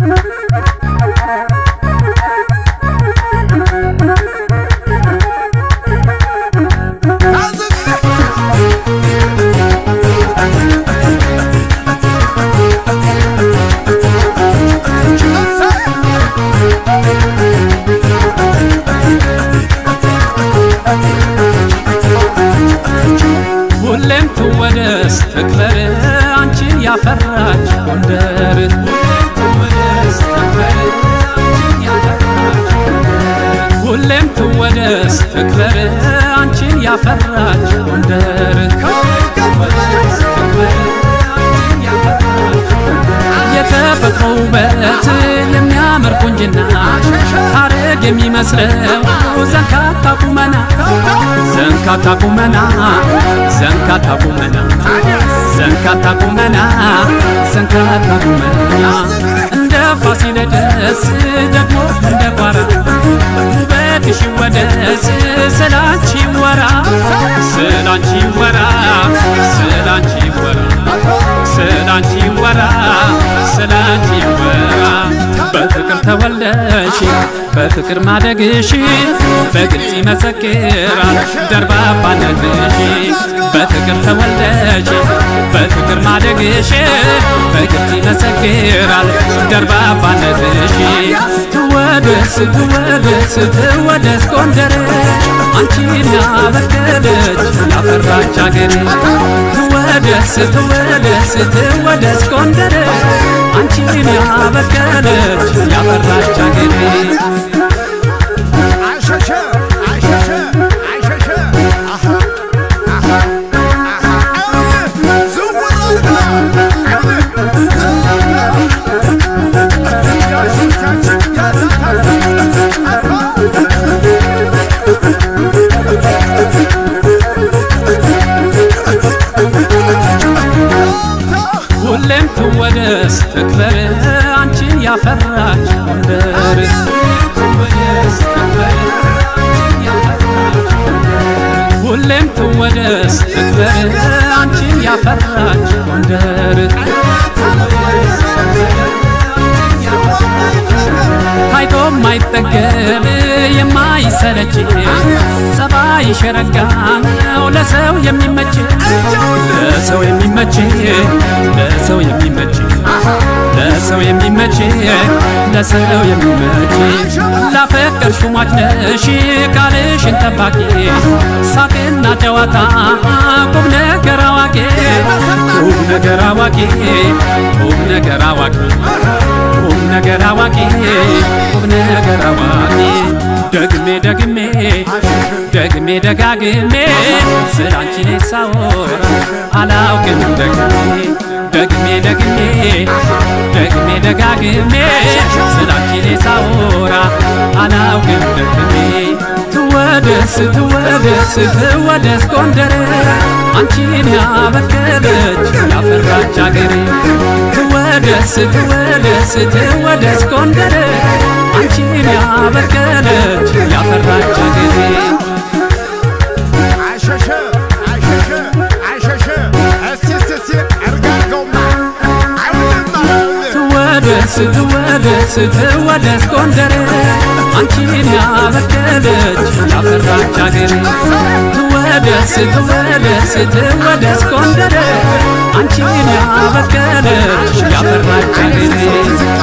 ሁሌም ትወደስ ትክበር አንቺን ያፈራች ጎንደር ሁሌም ትወደስ ትክበር አንቺን ያፈራች ጎንደር የተፈጥሮ ውበት የሚያምር ቁንጅና ሐረግ የሚመስለው ዘንካታ ቁመና ዘንካታ ቁመና ዘንካታ ቁመና ዘንካታ ቁመና ዘንካታ ቁመና እንደ ፋሲለደስ ደግሞ እንደ ቋራ ውበትሽ ይወደስ ስላንቺ ወራ ስላንቺ ወራ ስላንቺ ወራ ስላንቺ ወራ ስላንቺ ወራ በፍቅር ተወልደሽ በፍቅር ማደግሽ በግልጽ ይመሰክራል ደርባባነትሽ በፍቅር ተወልደሽ በፍቅር ማደግሽ በግልጽ ይመሰክራል ደርባባነትሽ ትወደስ ትወደስ ትወደስ ጎንደር አንቺን ያበቀለች ያፈራች አገር ትወደስ ትወደስ ትወደስ ጎንደር አንቺን ያበቀለች ያፈራች አገር አሸሸ አሸሸ አሸሸ አሃ አሃ አሃ ዝውውር ሁሌም ትወደስ ትክበር አንቺን ያፈራች ጎንደር ሁሌም ትወደስ ትክበር አንቺን ያፈራች ጎንደር ታይቶ ማይጠገብ የማይሰለች ጸባይሽ ረጋ ነው ለሰው የሚመች ለሰው የሚመች ለሰው የሚመች ለሰው የሚመች ለሰው የሚመች ላፈቀርሽ ሟች ነሽ ቃልሽን ጠባቂ ሳቅና ጨዋታ ቁም ነገር አዋቂ ቁም ነገር አዋቂ ቁም ነገር አዋቂ ቁም ነገር አዋቂ ቁም ነገር አዋቂ ደግሜ ደግሜ ደግሜ ደጋግሜ ስላንቺ ሳወራ አላውቅም ደግሜ ደግሜ ደግሜ ደግሜ ደጋግሜ ስላንቺ ሳወራ አላውቅም ደግሜ ትወደስ ትወደስ ትወደስ ጎንደር አንቺን ያበቀለች ያፈራች አገሬ ትወደስ ትወደስ ትወደስ ጎንደር አንቺን ያበቀለች ያፈራች አገሬ አሸሸ አሸሸ አሸሸ እስቲ እስቲ እስቲ እርጋገውማ አይውልማ ትወደስ ትወደስ ትወደስ ጎንደር አንቺን ያበቀለች ያፈራች አገሬ ትወደስ ትወደስ ትወደስ ጎንደር አንቺን ያበቀለች ያፈራች አገሬ